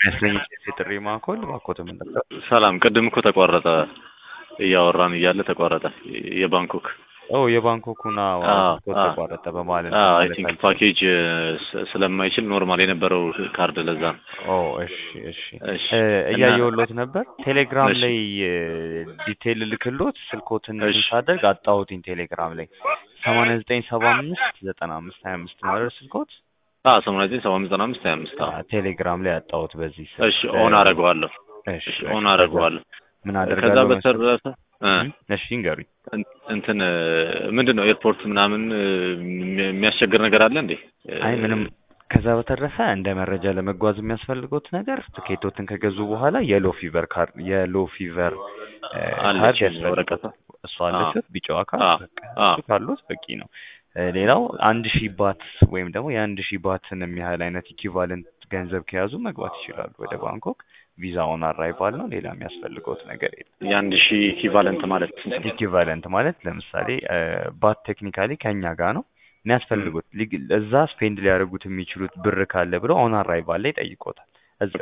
የሚያስለኝ የጥሪ ማዕከል እባክዎት ምን ነበር? ሰላም፣ ቅድም እኮ ተቋረጠ። እያወራን እያለ ተቋረጠ። የባንኮክ ኦ የባንኮኩና አዎ፣ ተቋረጠ በማለት አይ ቲንክ ፓኬጅ ስ- ስለማይችል ኖርማል የነበረው ካርድ ለዛ ነው። ኦ እሺ እሺ እሺ እ እና- እያየሁሎት ነበር። ቴሌግራም እሺ። ላይ ዲቴይል ልክሎት ስልኮትን እሺ። ሳደርግ አጣሁትኝ። ቴሌግራም ላይ ሰማንያ ዘጠኝ ሰባ አምስት ዘጠና አምስት ሀያ አምስት ነው አይደል ስልኮት? አዎ ሰማንያ ዘጠኝ ሰባ አምስት ዘጠና አምስት ሀያ አምስት አዎ። አ፣ ቴሌግራም ላይ አጣሁት በዚህ ስልክ። እሺ ኦን አደርገዋለሁ። እሺ እሺ እሺ። ኦን አደርገዋለሁ። ምን ከዛ አደርጋለሁ መሰለህ? በተረፈ እ እሺ ይንገሩኝ። እን- እንትን ምንድን ነው ኤርፖርት ምናምን እ፣ የሚ- የሚያስቸግር ነገር አለ እንዴ? አይ ምንም ከዛ በተረፈ እንደ መረጃ ለመጓዝ የሚያስፈልጉት ነገር ትኬቶትን ከገዙ በኋላ የሎ ፊቨር ካርድ የሎ ፊቨር እ፣ አለች ካርድ ያስፈልጋል። ወረቀቷ። እሷ አለችት ቢጫዋ ካርድ አዎ፣ በቃ አዎ። እሱ ካሉት በቂ ነው። እ፣ ሌላው አንድ ሺህ ባት ወይም ደግሞ የአንድ ሺህ ባትን የሚያህል አይነት ኢኪቫለንት ገንዘብ ከያዙ መግባት ይችላሉ ወደ ባንኮክ። ቪዛ ኦን አራይቫል ነው። ሌላ የሚያስፈልገውት ነገር የለም። የአንድ ሺህ ኢኪቫለንት ማለት ስንት ነው? ኢኪቫለንት ማለት ለምሳሌ እ፣ ባት ቴክኒካሊ ከኛ ጋር ነው የሚያስፈልጉት ሊግ- እዛ ስፔንድ ሊያደርጉት የሚችሉት ብር ካለ ብለው ኦን አራይቫል ላይ ጠይቆታል። እዛ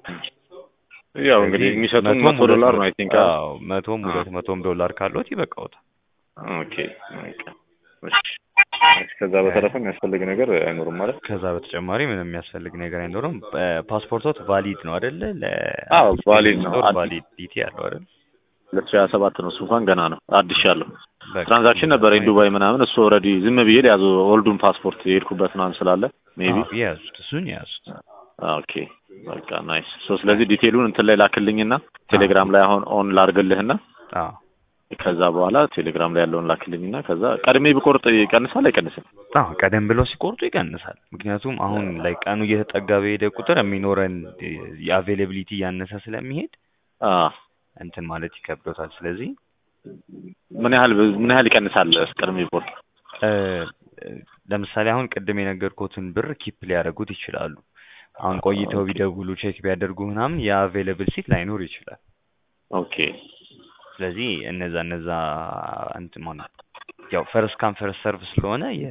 ያው እንግዲህ ስለዚህ የሚሰጡን መቶም መቶ ሁለት ዶላር ነው መቶ- አይ ቲንክ። አዎ መቶም ሁለት መቶም ዶላር ካሎት ይበቃውታል። ኦኬ ኦኬ። እሺ ከዛ በተረፈ የሚያስፈልግ ነገር አይኖርም ማለት ከዛ በተጨማሪ ምንም የሚያስፈልግ ነገር አይኖርም። ፓስፖርቶት ቫሊድ ነው አይደለ? አዎ፣ valid ነው። አዲስ- ቫሊዲቲ ያለው አይደል? ሁለት ሺህ ሀያ ሰባት ነው እሱ እንኳን ገና ነው አዲስ ያለው በቃ ትራንዛክሽን ነበረኝ ዱባይ ምናምን እሱ ኦልሬዲ ዝም ብዬ ያዙ ኦልዱን ፓስፖርት የሄድኩበት ምናምን ስላለ ሜቢ አዎ፣ የያዙት እሱን የያዙት ኦኬ በቃ ናይስ ሶ ስለዚህ ዲቴሉን እንትን ላይ ላክልኝና ቴሌግራም ላይ አሁን ኦን ላርግልህና አዎ ከዛ በኋላ ቴሌግራም ላይ ያለውን ላክልኝና ከዛ ቀድሜ ብቆርጥ ይቀንሳል አይቀንስም አዎ ቀደም ብለው ሲቆርጡ ይቀንሳል። ምክንያቱም አሁን ላይ ቀኑ እየተጠጋ በሄደ ቁጥር የሚኖረን የአቬይላቢሊቲ እያነሰ ስለሚሄድ አ እንትን ማለት ይከብዶታል። ስለዚህ ምን ያህል ምን ያህል ይቀንሳል ቀድሜ ብቆርጥ እ፣ ለምሳሌ አሁን ቅድም የነገርኩትን ብር ኪፕ ሊያደርጉት ይችላሉ። አሁን ቆይተው ቢደውሉ ቼክ ቢያደርጉ ምናምን የአቬይላብል ሲት ላይኖር ይችላል። ኦኬ ስለዚህ እነዛ እነዛ እንትን ማለት ያው ፈርስት ካም ፈርስት ሰርቭ ስለሆነ የ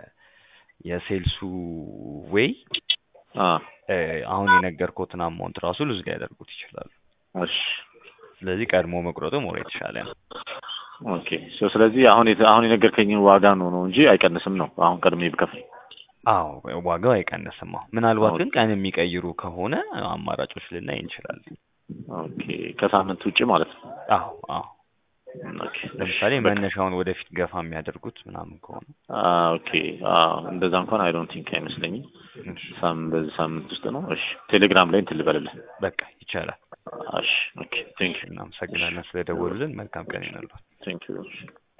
የሴልሱ ዌይ አ እ፣ አሁን የነገርኩትን አማውንት ራሱ ሉዝ ሊያደርጉት ይችላሉ። እሺ ስለዚህ ቀድሞ መቁረጡ ሞር የተሻለ ነው። ኦኬ ሶ ስለዚህ አሁን የተ- አሁን የነገርከኝን ዋጋ ነው ነው እንጂ አይቀንስም ነው አሁን ቀድሜ ብከፍል አዎ ዋጋው አይቀንስም። አሁን ምናልባት ግን ቀን የሚቀይሩ ከሆነ አማራጮች ልናይ እንችላለን። ኦኬ ከሳምንት ውጭ ማለት ነው አዎ አዎ ኦኬ ለምሳሌ በቃ። መነሻውን ወደፊት ገፋ የሚያደርጉት ምናምን ከሆነ አ ኦኬ አ እንደዛ እንኳን አይ ዶንት ቲንክ አይመስለኝም እሺ፣ ሳም በዚህ ሳምንት ውስጥ ነው እሺ ቴሌግራም ላይ እንትን ልበልልህ በቃ ይቻላል። እሺ ኦኬ ቴንክ ዩ እናመሰግናለን ስለደወሉልን። መልካም ቀን ይሁንልዎት። ቴንክ ዩ